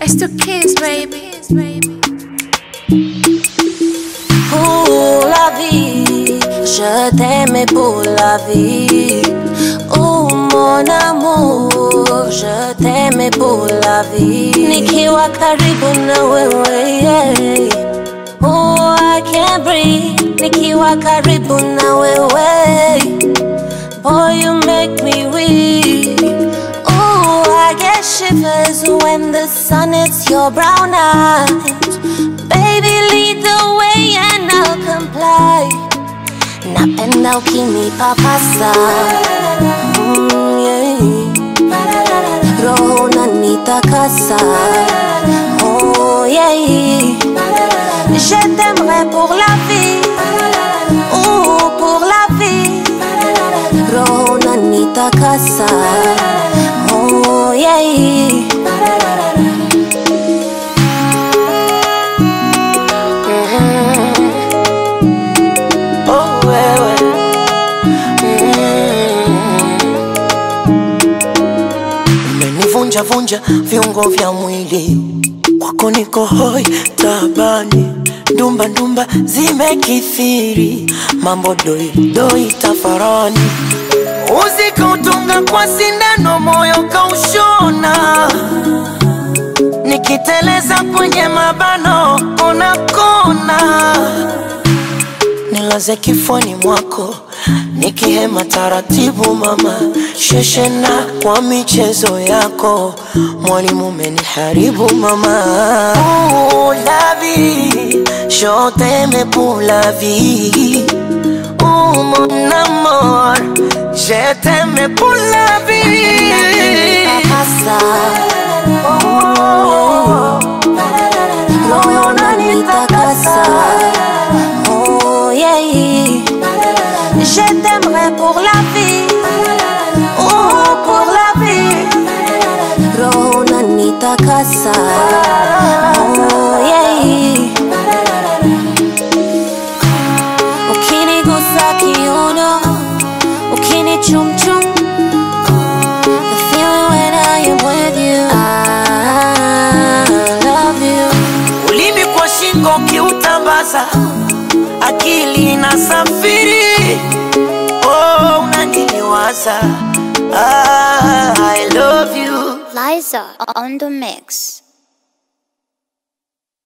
It's the kids, baby. Pour la vie, je t'aimais pour la vie. Oh mon amour, je t'aimais pour la vie. Nikiwa karibu na wewe, yeah. Oh, I can't breathe. Nikiwa karibu na wewe. Boy, you make me weak. Oh, I get shivers when the sun hits your brown eyes. Baby, lead the way and I'll comply. Napenda ukinipapasa mm, yeah. Roho unanitakasa oh, yeah. Je t'aimerai pour la vie oh, pour la vie Roho unanitakasa oh, yeah. Oh, wewe umenivunja vunja viungo vya mwili kwako niko hoi tabani ndumba ndumba zimekithiri mambo doi doi tafarani uzikautunga kwa sindano moyo kaushona nikiteleza kwenye mabano unakona nilaze kifoni mwako nikihema taratibu mama sheshena kwa michezo yako mwalimu umeniharibu mama Ooh, la vie, je t'aime pour la vie Ooh, mon amour, je t'aime pour la vie Papasa Roho unanitakasa Oh yeah Je t'aimerai pour la vie Oh pour la vie Roho unanitakasa Oh yeah Ukinigusa kiuno Ukinichumchum The feeling when I am with you I love you ulimi kwa shingo ukiutambaza akili na safiri oh, unaniliwaza ah, I love you Liza on the mix.